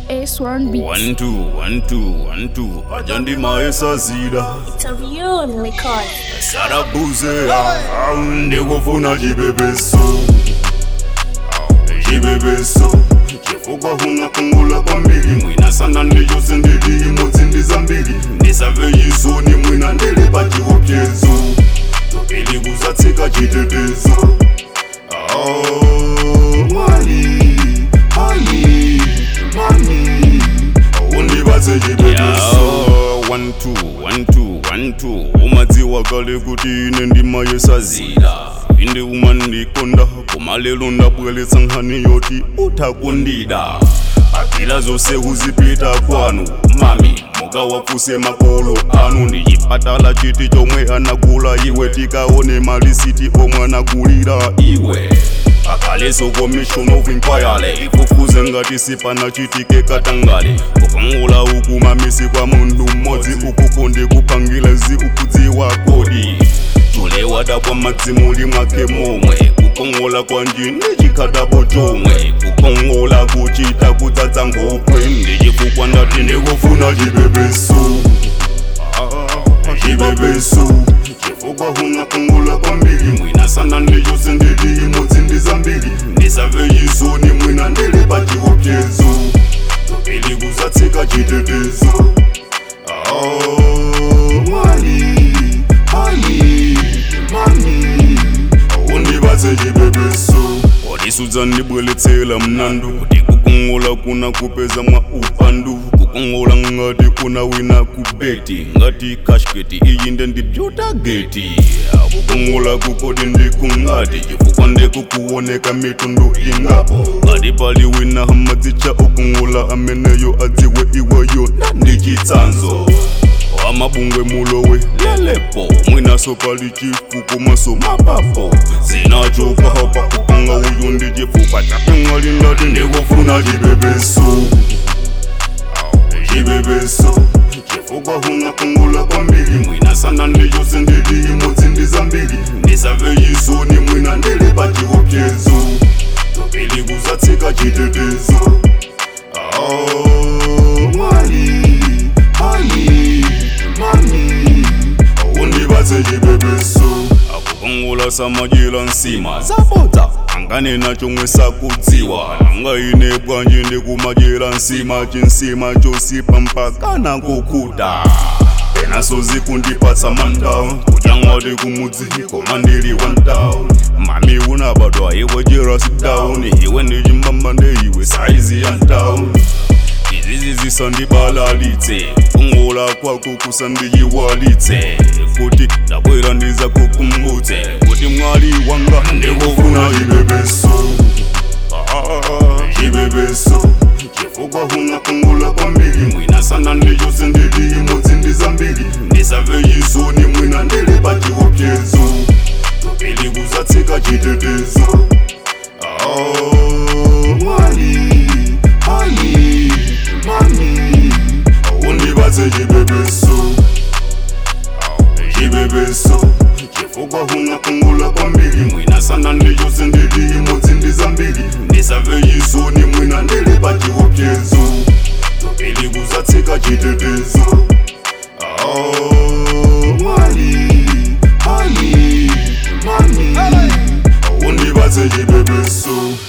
S1 Beats. One two, one two, one two. Ajandi maesa zida. It's a real record. Sarabuze au ndikufuna chibebeso. Chibebeso. chifukwa hunakungula kwambiri mwina sana ndiyose ndili imodzi ndi zambiri ndisave yisoni mwina ndili pa chiopsezo topili kuzatsika chitetezo Oh, mwali ali mami undibatse chibebeso one two one two one two umadziwa kale kuti ine ndimayesazila inde uma ndikonda koma lero ndabweretsa nkhani yoti utakundida akila zonse uzipita kwanu mami mukawafuse makolo anu ndi chipatala chiti chomwe anagula iwe tikaone malisiti omwe anagulira iwe akaleso commission of inquiry ifufuze ngati sipana chitike katangale kukongola uku mamisi kwa mundu mmodzi ukuko ndikupangila zi ukudziwa kodi tulewa dabwa madzimuli mwake momwe kukongola kwanji ndichikadapo chomwe kukongola kuchita kudzadza ngokwe ndichifukwa ndati ndikufuna chibebeso chibebeso chifukwa hunakungula kwambiri mwina sana ndiyose ndili imodzi ndi zambiri ndisave yisoni mwina ndili pa chiopsezo topili kuzatsika chitetezo Oh, mwali ali mami undibatse chibebeso wadisudza ndibweletsera mnandu kuti kukongola kuna kupeza mwa upandu kukongola ngati kuna wina kubeti ngati kashketi iyi nde ndipyotageti kukongola kukoti ndikungati chifukwa ndikukuoneka mitundu ingapo ngati pali wina hamadzicha ukongola ameneyo adziwe iweyo ndichitsanzo amabungwe mulowe lelepo mwinaso pali chifuko maso mapapo zinachoka hapa kupanga uyu ndi chifupa chapengali ndati ndikufuna chibebeso chibebeso chifukwa hunakungula kwambiri mwina sana ndiyose ndili imodzi ndi zambiri ndisave yisoni mwina ndili pa chiopsezo topili kuzatsika chitetezo Oh, mwali ali mami undibatse chibebeso akukongola samajila nsima zabodza anganena chomwe sakudziwa nanga ine bwanji ndikumajira nsima chinsima chosipa mpaka nakukuta penaso zikundipatsa manda kuchangwati kumudzi koma ndili one town mami unabadwa iwe jeras down iwe ndichimbamba ndeiwe saizi ya town izizi zisandibalalitse kungola kwako kusandiyiwalitse kuti ndabwera ndiza kukumbutse kuti mwali wanga ndikufuna chibebeso chibebeso chifukwa hunakungula kwambiri mwina sana ndiyose ndili imodzi ndi zambiri ndisave yisoni mwina ndili pa chiopsezo topili kuzatsika chitetezo Oh, mwali ali mami undibatse chibebeso chibebeso chifukwa hunakungula kwambiri mwina sana ndiyose ndili imodzi ndi zambiri ndisave yisoni mwina ndili pa chiopsezo topili kuzatsika chitetezo Oh, mwali ali mami undibatse chibebeso